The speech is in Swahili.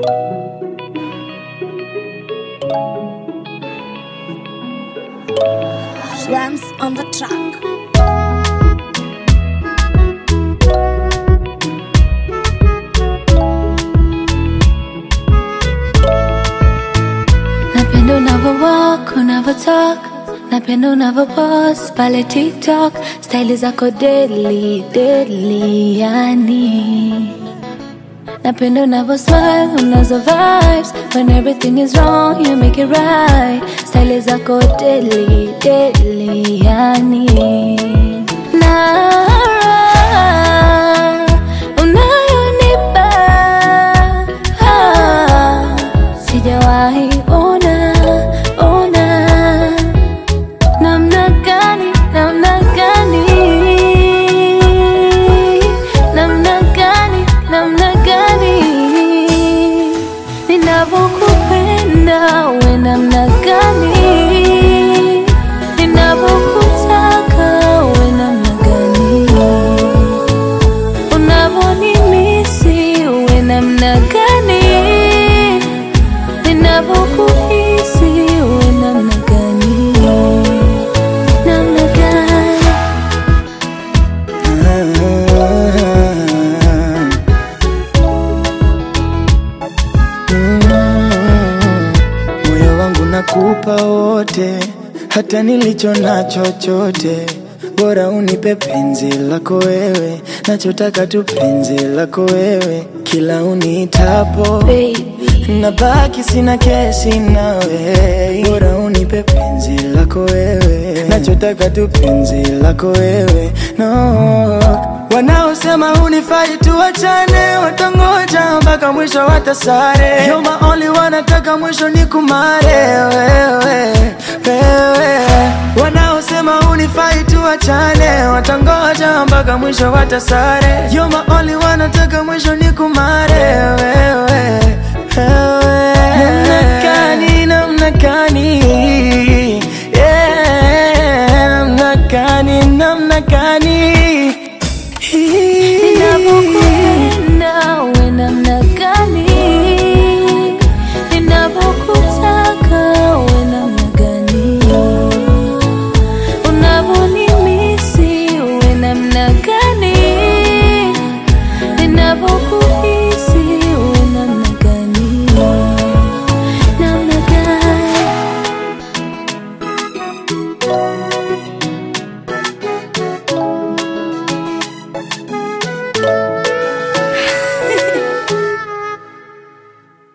Rams on the track. Napenda unavyo walk, unavyo talk Napenda unavyo pose pale TikTok Style zako deadly, deadly yani Napenda unavyo smile, unazo vibes When everything is wrong, you make it right Style zako deadly, deadly yani Na unayonipa ah, Sijawahi ona, ona Namna gani, namna gani Namna gani, namna gani Ninavyokupenda we namna gani Ninavyokutaka we namna gani Unavyonimisi we namna gani Ninavyokuhisi we namna gani Namna gani moyo wangu nakupa wote, hata nilicho nacho chote, bora unipe penzi lako wewe, nachotaka tu penzi lako wewe, kila uniitapo Baby nabaki sina kesi nawe, bora unipe penzi lako wewe, nachotaka tu penzi lako wewe, no Wanaosema hunifai tuachane, watangoja mpaka mwisho watasare. You're my only one, nataka mwisho ni kumare wewe, wewe. Wanaosema hunifai tuachane, watangoja mpaka mwisho watasare. You're my only